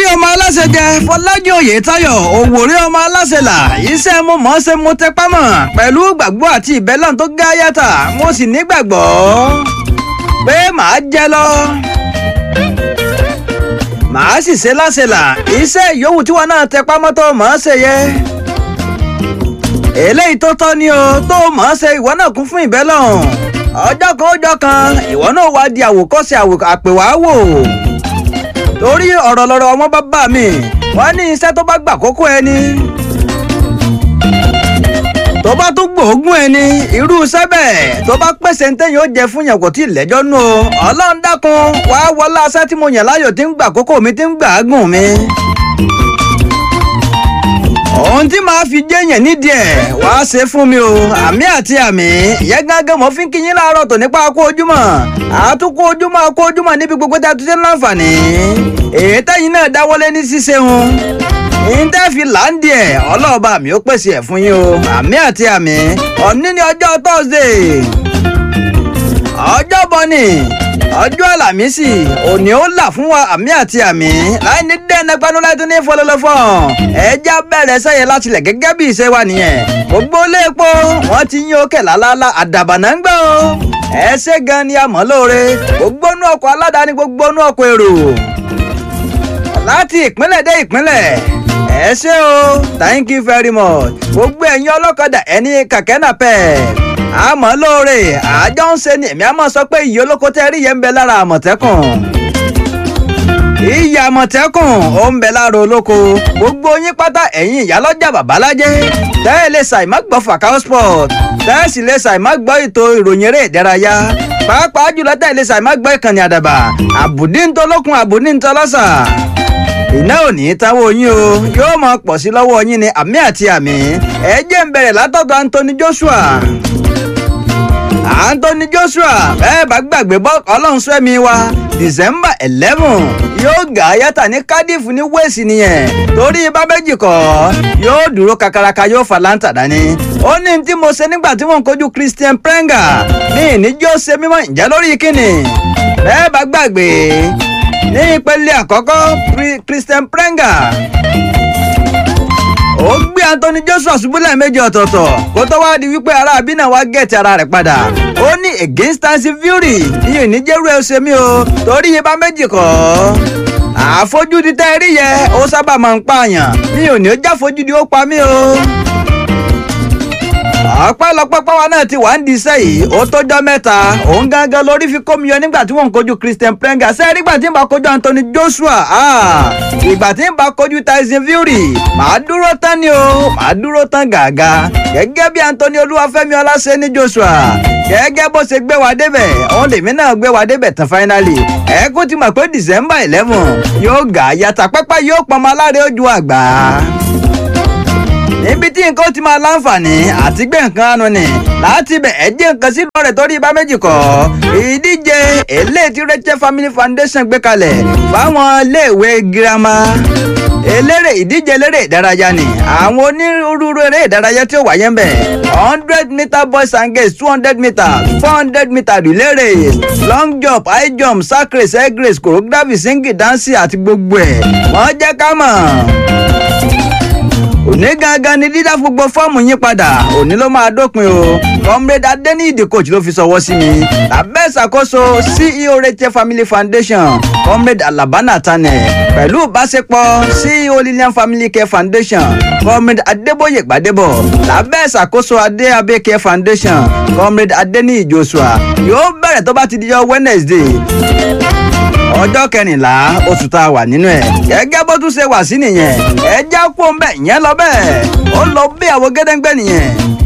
ọmọ aláṣẹ jẹ fọlájú oyètáyọ̀ òwòrí ọmọ aláṣẹ là iṣẹ́ mo mọ̀ ọ́ ṣe mo tẹpá mọ́ pẹ̀lú gbàgbọ́ àti ìbẹ́lọ́n tó gá yàtà mo sì nígbàgbọ́ pé màá jẹ lọ màá sì ṣe láṣẹ là iṣẹ́ ìyówù tí wọn náà tẹpá mọ́ tó mọ̀ ọ́ ṣe yẹ eléyìí tó tọ́ ni o tó mọ̀ ọ́ ṣe ìwọ náà kún fún ìbẹ́lọ́n ọjọ́ kan ọjọ́ kan ìwọ náà wá di àwòkọ́ṣe àpèwàáwò torí ọ̀rọ̀ lọ́rọ̀ wọn bá bà mí wọ́n ní iṣẹ́ tó bá gbà kókó ẹni tó bá tún gbòógùn ẹni irú iṣẹ́ bẹ́ẹ̀ tó bá pèsè ní tẹ́yìn ó jẹ fún yàn kò tí ì lẹ́jọ́ nù o ọlọ́run dákun wàá wọlé aṣẹ́ tí mo yàn láyò tí ń gbà kókó mi tí ń gbà á gùn mi ohun tí màá fi jẹ́yàn nídìí ẹ̀ wàá ṣe fún mi o àmì àti àmì ìyẹn gángan mo fi ń kíyín láàárọ̀ tò nípa kó ojúmọ́ àtúkó ojúmọ́ kó ojúmọ́ níbi gbogbo tí a tún ṣe ń láǹfààní èyí tẹ́yìn náà dáwọ́lé ní ṣíṣe wọn ìńtẹ́ fi láǹdì ẹ̀ ọlọ́ọ̀bá mi ó pèsè ẹ̀ fún yín o àmì àti àmì òní ní ọjọ́ Thursday ọjọ́ bọ́ni ọjọ́ àlàmísì òní ó là fún wa àmì àti àmì láì ní dẹ́nà gbanúláìtún ní fọlọ́lọ́fọ́ ẹja bẹ̀rẹ̀ sẹ́yẹ láti lẹ̀ gẹ́gẹ́ bí ìṣe wa nìyẹn gbogbo léèpo wọ́n ti yín òkè lálálá àdàbànà ń gbọ́ ẹ ṣé gan ni a mọ̀ lóore gbogbo inú ọkọ̀ aládàáni gbogbo inú ọkọ̀ èrò láti ìpínlẹ̀ dé ìpínlẹ̀ ẹ ṣé o thank you very much gbogbo ẹ̀yin ọlọ́kadà ẹni kàkẹ́ náà pẹ́ẹ́ àmọ́ lóore àjọ ń ṣe ni èmi àmọ́ sọ pé ìyí olóko tẹ́ rí yẹn ń bẹ lára àmọ̀tẹ́kùn ìyá àmọ̀tẹ́kùn ó ń bẹ lára olóko gbogbo yín pátá ẹ̀yin ìyálọ́jà babalájẹ́ tẹ́ ẹ lè ṣàì má gbọ́ Fakao sport tẹ́ ẹ sì lè ṣàì má gbọ́ ètò ìròyìn eré ìdárayá pàápàá jùlọ tẹ́ ẹ lè ṣàì má gbọ́ ìkànnì àdàbà àbùdí ń tọ́lọ́kùn àbùdí ń tọ́lọ́sà iná ò ní í táwọn yín o yóò máa pọ̀ sí lọ́wọ́ yín ni àmì àti àmì ẹ jẹ́ ń bẹ̀rẹ̀ látọ̀dọ̀ Anthony Joshua Anthony Joshua bẹ́ẹ̀ bá gbàgbé bọ́ ọlọ́run sẹ́mi wa December eleven yóò gà á yàtà ní Cardiff ní Wales nìyẹn torí bá méjì kọ́ yóò dúró kakaraka yóò fa láǹtà dání ó ní tí mo ṣe nígbà tí wọ́n ń kojú Christian Prenga ní ìníjó ṣe mímọ́ ìjà lórí kíni bẹ́ẹ̀ bá gbàgbé ní ìpele àkọ́kọ́ Christian Prenga ó gbé Anthony Joshua ṣubú lẹ́ẹ̀mejì ọ̀tọ̀ọ̀tọ̀ kó tó wáá di wípé ará àbí náà wá gẹ̀ẹ́tì ara rẹ̀ padà ó ní against Tyson Fury iye ìníjẹ́rú ẹ̀ ṣe mí o torí iye bá méjì kọ́ àfojúdi tẹ́ ẹ rí yẹ ó sábà máa ń pààyàn mi ò ní ó jáfojúdi ó pa mí o ọpẹ́lọpẹ́ pàwọn náà ti wà ń di iṣẹ́ yìí ó tọ́jọ́ mẹ́ta òun gangan lórí fi kó mi yọ nígbà tí wọ́n ń kojú Christian Prenga sẹ́ẹ̀ nígbà tí ń bá kojú Anthony Joshua ìgbà tí ń bá kojú Tyson Fury màá dúró tán ni o màá dúró tán gàgà gẹ́gẹ́ bí Anthony Olúwafẹ́mi Ọláṣẹ́ ní Joshua gẹ́gẹ́ bó ṣe gbé wa débẹ̀ òun lèmi náà gbé wa débẹ̀ tán finally ẹ̀ẹ́kú ti mọ̀ pé December eleven yóò gà yàtà pẹ́pẹ́ yóò pọnmọ aláre ojú àgbà níbi tí nǹkan ti máa láǹfààní àti gbé nǹkan anu ni láti bẹ̀ ẹ́ jẹ́ nǹkan sí lọ́rẹ̀ torí ibà méjì kọ́ ìdíje eléyìí tí Rachel Family Foundation gbé kalẹ̀ fáwọn iléèwé girama eléré ìdíje eléré ìdárayá ni àwọn onírúurú eré ìdárayá tí ó wáyé ń bẹ̀ hundred meter boys and girls two hundred meter four hundred meter relay race long jump high jump sack race egg race choreography singing dancing àti gbogbo ẹ̀ wọ́n jẹ́ ká mọ̀ òní gangan ni dídá gbogbo fọ́ọ̀mù yín padà òní ló máa dópin o comrade adeniyi coach ló fi sọwọ́ sí mi lábẹ́ ìṣàkóso ceo Rachel Family Foundation comrade alabana tane pẹ̀lú ìbáṣepọ̀ ceo lilian family care foundation comrade adeboye gbadebo lábẹ́ ìṣàkóso adé abeke foundation comrade adeniyi joshua yóò bẹ̀rẹ̀ tó bá ti dijọ́ wednesday ọjọ́ kẹrìnlá oṣù tá a wà nínú ẹ̀ gẹ́gẹ́ bó tún ṣe wà sí nìyẹn ẹ já kó ń bẹ̀ yẹn lọ bẹ́ẹ̀ ó lọ bí àwọn gẹ́dẹ́gbẹ́ nìyẹn.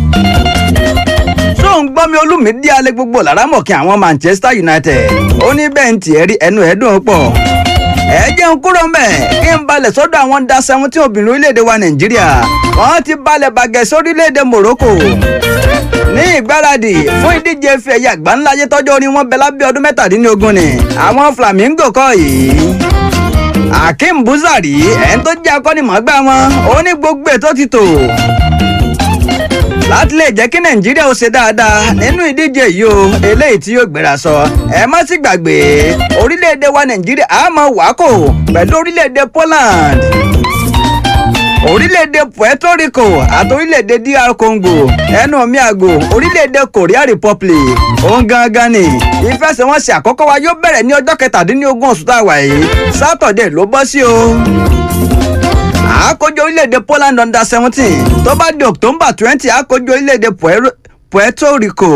tó ń gbọ́ mi olúmídìí alẹ́ gbogbo lárámọ̀kí àwọn Manchester United ó ní bẹ́ẹ̀ ń tiẹ̀ rí ẹnu ẹ̀ dùn pọ̀ ẹ jẹun kúrò ń bẹ̀ kí n balẹ̀ sọ́dọ̀ àwọn da seventeen obìnrin orílẹ̀-èdè wa Nàìjíríà wọ́n ti balẹ̀ bàgẹ́ sórílẹ̀-èdè Morocco ní ìgbáradì fún ìdíje ife ẹ̀yẹ àgbáńláyé tọ́jọ́ orí wọn bẹ lábẹ́ ọdún mẹ́tàdínlógún ni àwọn Flamingo kọ́ yìí Akeem Buzari ẹni tó jẹ́ akọ́nimọ̀ọ́gbá wọn ó ní gbogbo ètò ti tò láti lè jẹ́ kí nàìjíríà ó ṣe dáadáa nínú ìdíje yìí o eléyìí tí yóò gbéra sọ ẹ má sì gbàgbé orílẹ̀-èdè wa nàìjíríà á mọ wákò pẹ̀lú orílẹ̀-èdè Poland orílẹ̀-èdè Puerto Rico àti orílẹ̀-èdè DR Congo ẹnu omi àgò orílẹ̀-èdè Korea Republic òun gangan ni ìfẹsẹ̀wọnsẹ̀ àkọ́kọ́ wa yóò bẹ̀rẹ̀ ní ọjọ́ kẹtàdínlógún oṣù tá a wà yìí sátọ̀dẹ̀ ló bọ́ sí o àkójọ orílẹ̀-èdè Poland under seventeen tó bá di October twenty àkójọ orílẹ̀-èdè Puerto Rico.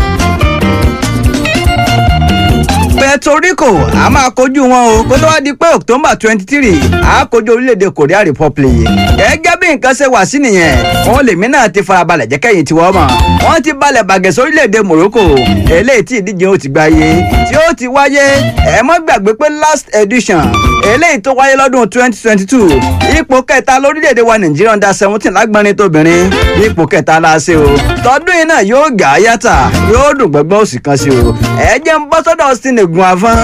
Puerto Rico a máa kojú wọn o kó tó wá di pé October twenty three a kojú orílẹ̀-èdè Korea Republic gẹ́gẹ́ bí nǹkan ṣe wà sí nìyẹn wọn lèmi náà ti farabalẹ̀ jẹ́ kẹ́yìn tiwọ́ mọ̀ wọ́n ti balẹ̀ bàgẹ́ sórílẹ̀-èdè Morocco eléyìí tí ìdíje ó ti gbáyé tí ó ti wáyé ẹ mọ́ gbàgbé pé last edition eléyìí tó wáyé lọ́dún twenty twenty two ipò kẹta lórílẹ̀‐èdè wa nàìjíríà under seventeen lágbọ́nrin tóbìnrin ipò kẹta la ṣe o tọdún yìí náà yóò gà á yàtà yóò dùn gbọ́ngbọ́n òsì kan sí o ẹ jẹ́ ń bọ́ sọ́dọ̀ Austin egun afọ́n.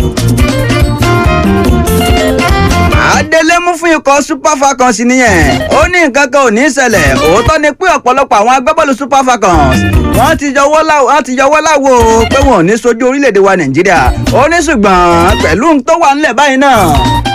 Adélé mú fún ikọ̀ Super Falcons nìyẹn ó ní nǹkan kan ò ní ṣẹlẹ̀ òótọ́ ni pé ọ̀pọ̀lọpọ̀ àwọn agbábọ́ọ̀lù Super Falcons wọ́n ti yọwọ́ láwo wọ́n ti yọwọ́ láwo pé wọn ò ní sojú orílẹ̀-èdè wa Nàìjíríà ó ní ṣùgbọ́n pẹ̀lú tó wà ńlẹ̀ báyìí náà